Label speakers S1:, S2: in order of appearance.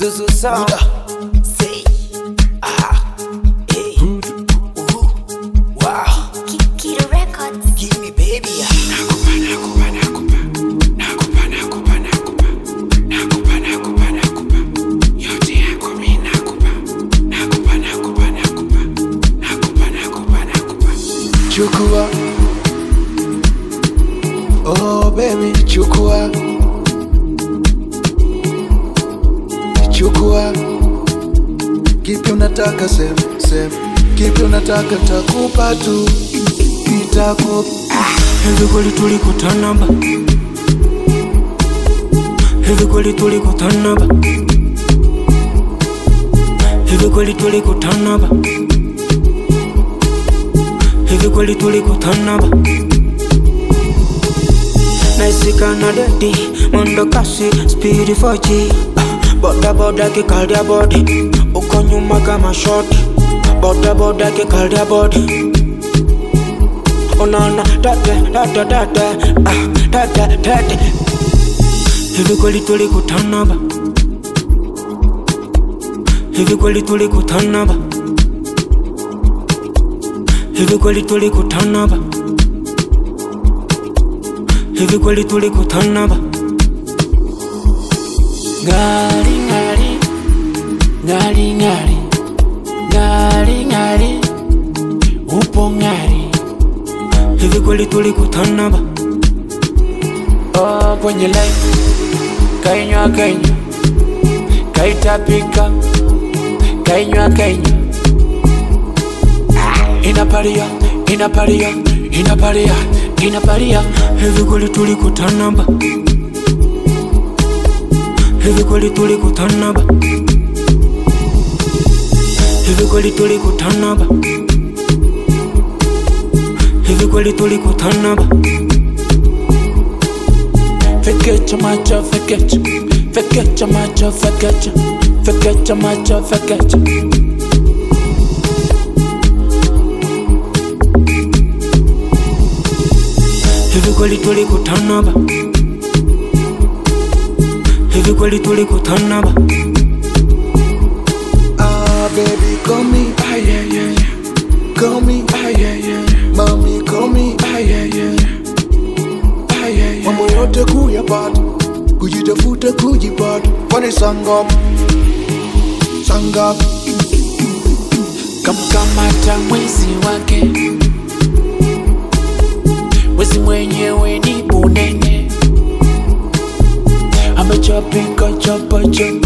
S1: Zuzu Sound. Say. Ah. Hey. Ooh. Wow.
S2: Kikiru Records.
S1: Give me baby.
S3: Chukua Oh baby chukua Chukua Kipi unataka sem sem Kipi unataka takupa tu Itakupa
S4: Hivi kweli tulikutana ba Hivi kweli tulikutana ba Hivi kweli tulikutana ba Hivi kweli tulikutana ba Naisika na dedi Mwendo kasi speed 4G Ah, Boda boda kikalia body Uko nyuma kama shoti Boda boda kikalia body Unaona tate tate tate ah tate tate Hivi kweli tulikutana ba Hivi kweli tulikutana ba Hivi kweli tulikutana ba Hivi kweli tulikutana ba
S1: Ngari ngari. Ngari ngari. Ngari ngari. Upo ngari.
S4: Hivi kweli tulikutana ba
S1: Oh, kwenye line. Kainywa kainywa. Kaitapika. Kainywa kainywa. Ah, Inaparia, inaparia, inaparia, inaparia.
S4: Hivi kweli tulikutana ba Hivi kweli tulikutana ba Hivi kweli tulikutana ba Hivi kweli tulikutana ba
S1: Fekecha macho, fekecha. Fekecha macho, fekecha. Fekecha macho, fekecha.
S4: Hivi kweli tulikutana ba Hivi kweli tulikutana ba
S3: Ah baby call me
S1: Ah, yeah, yeah, yeah.
S3: Call me
S1: Ah, yeah, yeah, yeah.
S3: Mommy call me
S1: Ah, yeah, yeah, yeah. Ah, yeah, yeah.
S3: Mambo yote kuyapata Kujitafuta kujipata Kwani sangop Sangop
S1: kamkamata mwizi wake wezi mwenyewe ni bunene amechapika chapachapa